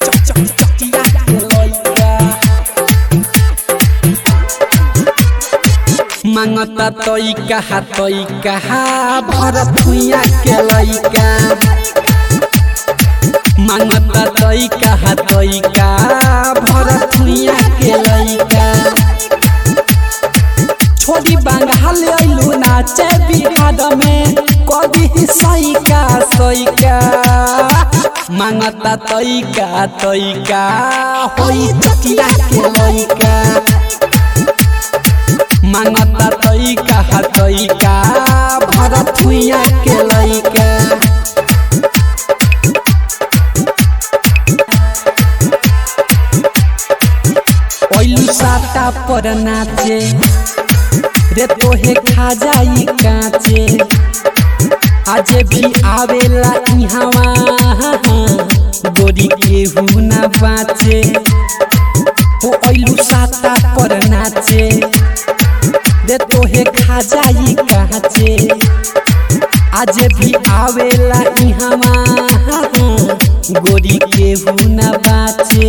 चकिया के लइका मांगता तई कहा तई कहा भरत भुइया के लइका मांगता तई कहा तई का भरत भुइया के लइका छोड़ी बंगाल अइलू नाचे बिहार में कभी सैका सैका मांगता तैका तैका होई चकिया के लइका मांगता तैका तैका भरत भुइया के लइका ओइलू साता पर नाचे रे तोहे खा जाई काचे आज भी आवेला इहावा गोरी केहू ना बाचे हो ओइलू साता पर नाचे रे तोहे खा जाई काचे आज भी आवेला इहावा गोरी केहू ना बाचे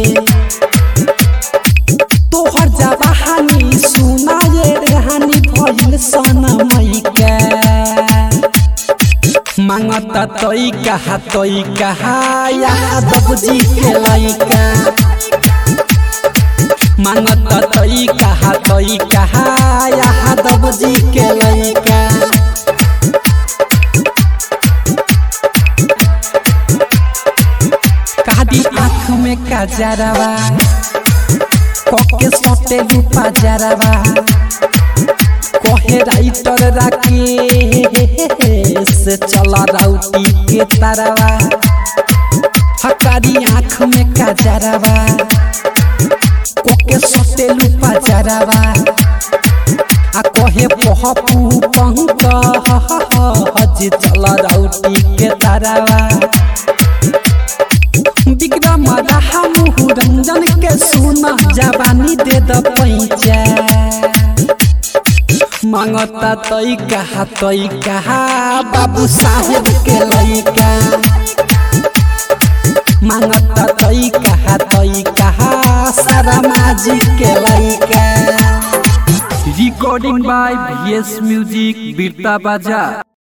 तोहर जवानी सुना ये रहनी भइल सनमैका मांगता तई कहा तई कहा यादव जी के लइका मांगता तई कहा तई कहा यादव जी के लइका कादी आँख में काजरवा कके सटे रूपा जरवा कहे राइटर राके से चला राउटी के तरवा हकारी आँख में काजरवा कके सटे रूपा जरवा आ कहे पहपू पंक हज चला राउटी के तरवा विक्रम रहा मुहु रंजन के सुना जवानी दे द पैचा मांगता तई कहा तई कहा बाबू साहेब के लइका मांगता तई कहा तई कहा सारा माजी के लइका रिकॉर्डिंग बाय वीएस म्यूजिक बीरता बाजा